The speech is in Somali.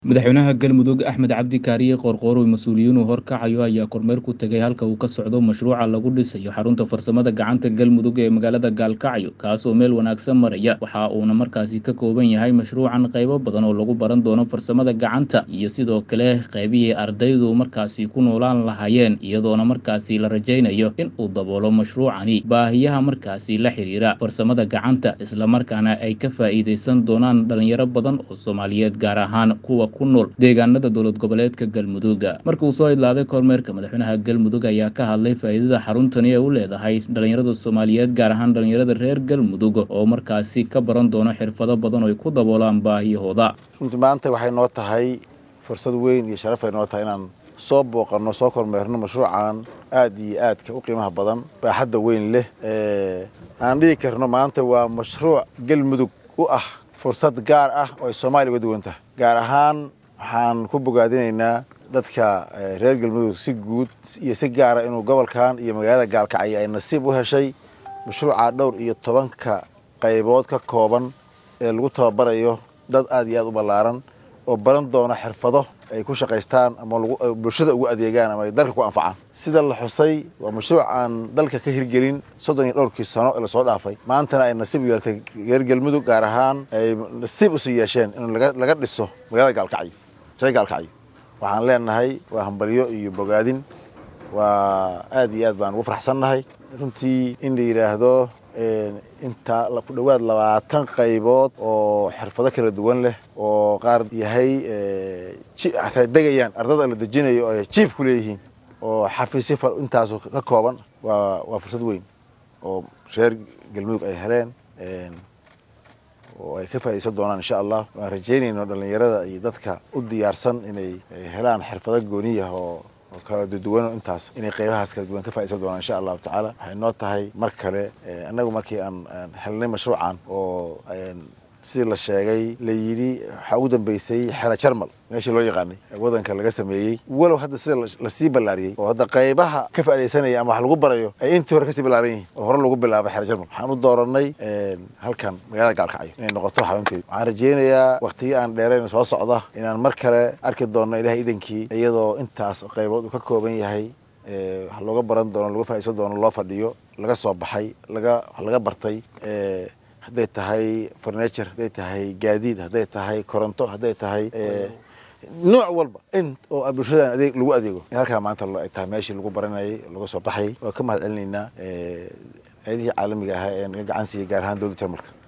Madaxweynaha Galmudug Axmed Cabdi Kaariye Qoorqoor oo mas'uuliyiin horkacayo ayaa kormeer ku tegay halka uu ka socdo mashruuca lagu dhisayo xarunta farsamada gacanta Galmudug ee magaalada Gaalkacyo kaas oo meel wanaagsan maraya waxa uuna markaasi ka kooban yahay mashruucan qaybo badan oo lagu baran doono farsamada gacanta iyo sidoo kale qaybihii ardaydu markaasi ku noolaan lahaayeen iyadoona markaasi la rajaynayo in uu daboolo mashruucani baahiyaha markaasi la xiriira farsamada gacanta islamarkaana ay ka faa'iidaysan doonaan dhalinyaro badan oo Soomaaliyeed gaar ahaan kuwa ku nool deegaanada dowlad goboleedka Galmudug markii uu soo idlaaday kormeerka madaxweynaha Galmudug ayaa ka hadlay faa'iidada xaruntani ee u leedahay dhalinyarada Soomaaliyeed gaar ahaan dhalinyarada reer Galmudug oo markaasi ka baran doono xirfado badan oo ay ku daboolaan baahiyahooda runtii maanta waxay noo tahay fursad weyn iyo sharaf ay noo tahay inaan soo booqanno soo kormeerno mashruucan aad iyo aadka u qiimaha badan baaxadda weyn leh aan dhihi karno maanta waa mashruuc galmudug u ah fursad gaar ah oo ay soomaaliya uga duwan tahay gaar ahaan waxaan ku bogaadinaynaa dadka reer galmudug si guud iyo si gaara inuu gobolkan iyo magaalada gaalkacyo ay nasiib u heshay mashruuca dhowr iyo tobanka qaybood ka kooban ee lagu tababarayo dad aad iyo aad u ballaaran oo baran doona xirfado ay ku shaqaystaan ama bulshada ugu adeegaan ama ay dalka ku anfacaan sida la xusay waa mashruuc aan dalka ka hirgelin soddon iyo dhowrkii sano ee lasoo dhaafay maantana ay nasiib yeeltay reer galmudug gaar ahaan ay nasiib usii yeesheen in laga dhiso magaalada gaalkacyo reer gaalkacyo waxaan leenahay waa hambalyo iyo bogaadin waa aad iyo aad baan ugu farxsannahay runtii in la yidhaahdo inta ku dhowaad labaatan qaybood oo xirfado kala duwan leh oo qaar yahay ataa degayaan ardada la dejinayo oo ay jiif ku leeyihiin oo xafiisyo intaasu ka kooban waa waa fursad weyn oo reer galmudug ay heleen oo ay ka faa'iidaysan doonaan insha allah waan rajaynayno dhallinyarada iyo dadka u diyaarsan inay helaan xirfado gooniyah oo kala duwan intaas inay qaybahaas kala duwan ka faa'iidaysan doonaan insha allahu tacaala waxay noo tahay mar kale annagu markii aan helnay mashruucan oo sidii la sheegay la yidhi waxaa ugu dambeysay xela jarmal meeshii loo yaqaanay wadanka laga sameeyey walow hadda sida lasii ballaariyey oo hadda qaybaha ka faa'iidaysanaya ama wax lagu barayo ay intii hore kasii ballaaran yihiin oo hore lagu bilaabay xela jarmal waxaan u dooranay halkan magaalada gaalkacyo inay noqoto xarunteedu waxaan rajaynayaa waqtiyo aan dheerayn soo socda inaan mar kale arki doonno ilahay idankii iyadoo intaas qaybood uu ka kooban yahay wax looga baran doono lagu faa'iidaysan doono loo fadhiyo laga soo baxay laga wax laga bartay hadday tahay furniture hadday tahay gaadiid hadday tahay koronto hadday tahay nooc walba in oo bulshadan adeeg lagu adeego halkaa maanta ay tahay meeshii lagu baranayay laga soo baxayay waa ka mahad celinaynaa hay-adihii caalamiga ahaa ee naga gacan siiyey gaar ahaan dowladda jarmalka